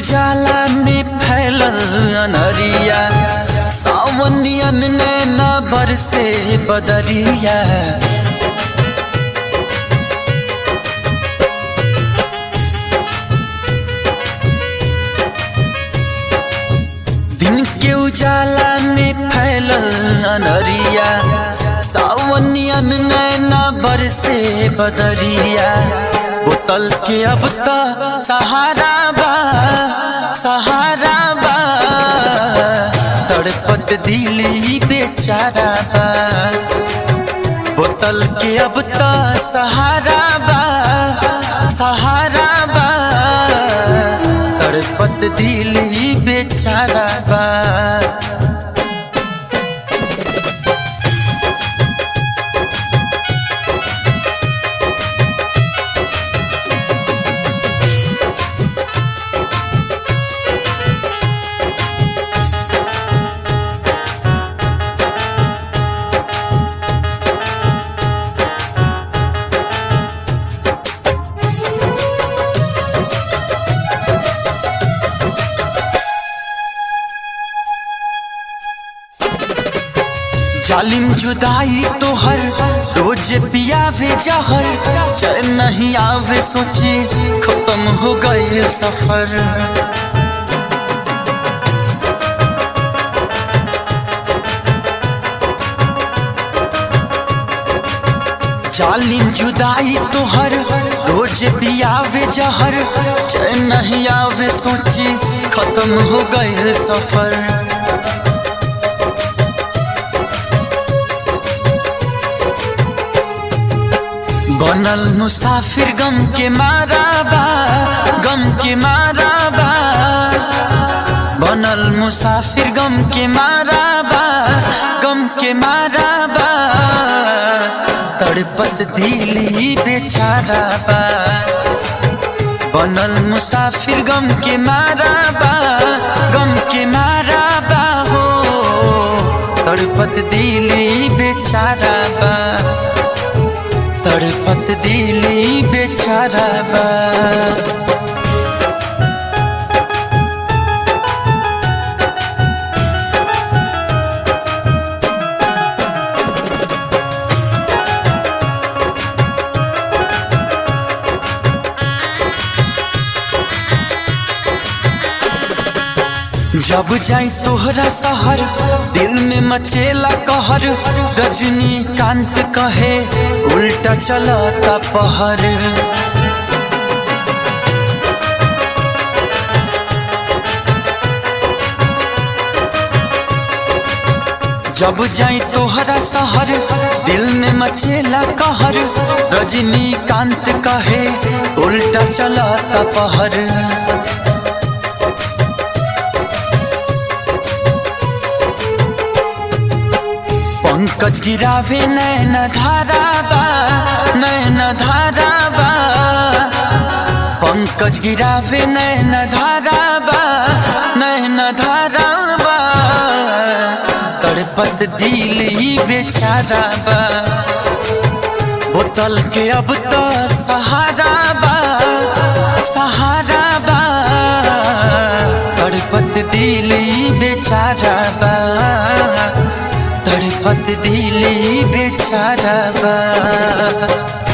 उजाला में फैलल अनरिया सावनियन नैना बरसे बदरिया दिन के उजाला में फैलल अनरिया सावनियन नैना बरसे बदरिया बोतल के अब तो सहारा बा सहारा बा तड़पत दिली बेचारा बा बोतल के अब तो सहारा बा सहारा बा तड़पत दिली बेचारा बा जालिम जुदाई तोहर रोज पियावे जहर चैन नहीं आवे सोचे खत्म हो गए सफर जालिम जुदाई तोहर रोज पियावे जहर चैन नहीं आवे सोचे खत्म हो गए सफर बनल मुसाफिर गम के मारा बा गम के मारा बा बनल मुसाफिर गम के मारा बा गम के मारा बा तड़पत दिली बेचारा बा बनल मुसाफिर गम के मारा बा गम के मारा बा हो तड़पत दिली बेचारा बा तड़पत दिली बेचारा बा जब जाई तोहरा शहर दिल में मचेला कहर रजनी कांत कहे उल्टा चलता पहर जब जाई तोहरा शहर दिल में मचेला कहर रजनी कांत कहे उल्टा चलता पहर पंकज गिरावे नैन धारा बा नैन धारा बा पंकज गिरावे नैन धारा बा नैन धारा बा तड़पत दिल ही बेचारा बा बोतल के अब तो सहारा बा सहारा बा तड़पत दिल ही बेचारा बा तड़पत दिली बेचारा बा